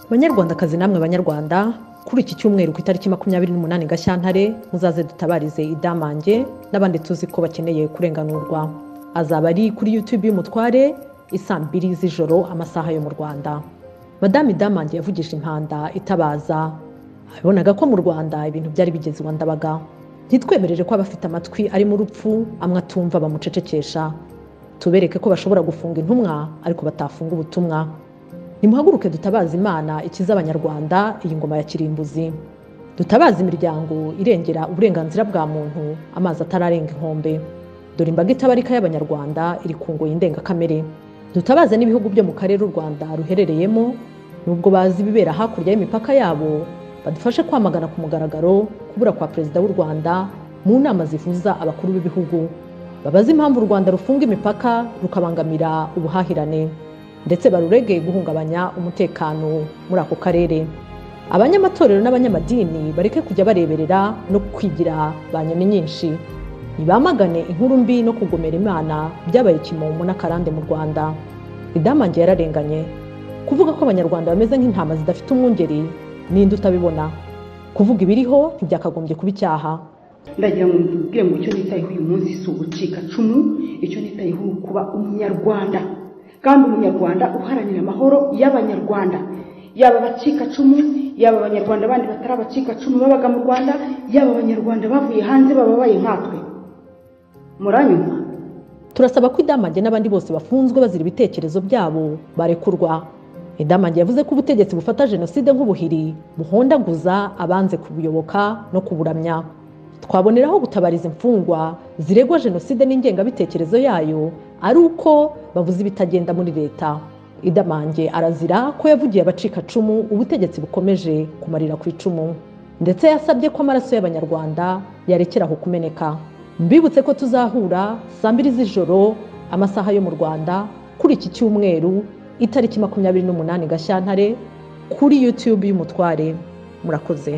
banyarwandakazi namwe banyarwanda kuri iki cyumweru ku itariki makumyabiri n'umunani gashyantare muzaze dutabarize idamange n'abandi tuzi ko bakeneye kurenganurwa azaba ari kuri youtube y'umutware isaa mbiri z'ijoro amasaha yo mu rwanda madame idamange yavugije impanda itabaza abonaga ko mu rwanda ibintu byari bigeze iwa ndabaga ntitwemerere ko abafite amatwi arimo urupfu amwe atumva bamucecekesha tubereke ko bashobora gufunga intumwa ariko batafunga ubutumwa nimuhaguruke dutabaza imana ikiza abanyarwanda iyi ngoma ya kirimbuzi dutabaza imiryango irengera uburenganzira bwa muntu amazi atararenga inkombe dore imbaga itabarika y'abanyarwanda iri ku ngoyi ndengakamere dutabaze n'ibihugu byo mu karere u rwanda ruherereyemo nubwo bazi ibibera hakurya y'imipaka yabo badufashe kwamagana ku mugaragaro kubura kwa perezida w'u rwanda mu nama zihuza abakuru b'ibihugu babaze impamvu u rwanda rufunga imipaka rukabangamira ubuhahirane ndetse barurege guhungabanya umutekano muri ako karere abanyamatorero n'abanyamadini bareke kujya bareberera no kwigira ba nyoni nyinshi ntibamagane inkuru mbi no kugomera imana byabaye kimomo n'akarande mu rwanda idamange yararenganye kuvuga ko abanyarwanda bameze nk'intama zidafite umwungeri ninde utabibona kuvuga ibiriho ntibyakagombye kuba icyaha ndagira ngo mbwire ngo icyo nitayeho uyu munsi si ugucika cumu icyo nitayeho ni ukuba umunyarwanda kandi umunyarwanda uharanira amahoro y'abanyarwanda yaba abacikacumu yaba abanyarwanda bandi batari abacikacumu babaga mu rwanda yaba abanyarwanda bavuye hanze bababaye nkatwe muranyuma turasaba ko idamange n'abandi bose bafunzwe bazira ibitekerezo byabo barekurwa idamange yavuze ko ubutegetsi bufata jenoside nk'ubuhiri buhondaguza abanze kubuyoboka no kuburamya twaboneraho gutabariza imfungwa ziregwa jenoside n'ingengabitekerezo yayo ari uko bavuze ibitagenda muri leta idamange arazira ko yavugiye abacikacumu ubutegetsi bukomeje kumarira ku icumu ndetse yasabye ko amaraso y'abanyarwanda yarekeraho kumeneka mbibutse ko tuzahura saa mbiri z'ijoro amasaha yo mu rwanda kuri iki cyumweru itariki makumyabiri n'umunani gashyantare kuri youtube y'umutware murakoze